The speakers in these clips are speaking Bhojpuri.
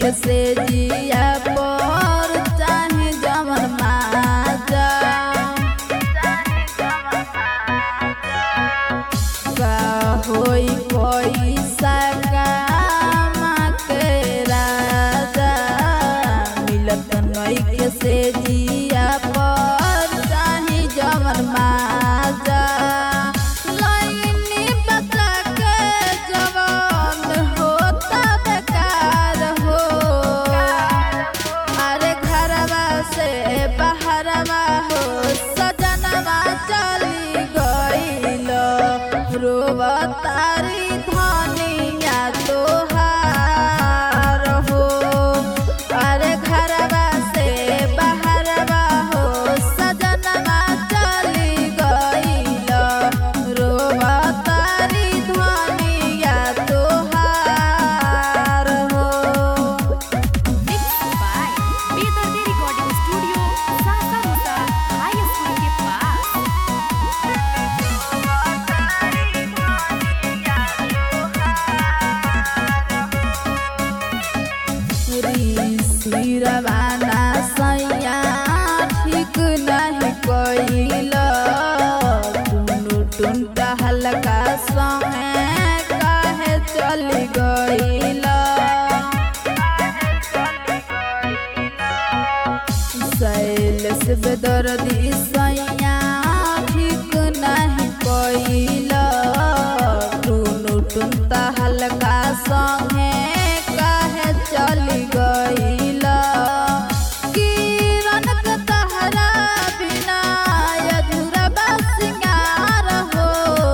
के से जिया पर चाहे जमन माजा का होई पैसा कामा के राजा मिलत नइखे से जिया पर चाहे जमन माजा लाइनी बचा के जवान होता बेकार हो अरे घरवा से बाहरवा हो सजनवा चली गईल रोवतारी धनिया तोहार हो अरे घरवा से बाहरवा हो सजनवा चली गईल रोवतारी धनिया तोहार हो Mixed by Bedardi Recording Studio, Sasa Rosa High School के पास सिरवाना सैया ठीक नहीं कैल टुनु टुनटा हल्का समय काहे चली गईल शैलेश बेदर्दी सैया ठीक नहीं कैल टुनु टुनता हल्का संगे काहे चली गईल किरण के तहरा बिना अधूरा बा सिंगार हो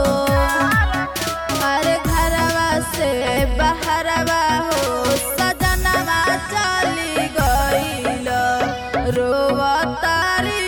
अरे घरवा से बाहरवा हो सजनवा चली गईल रोवतारी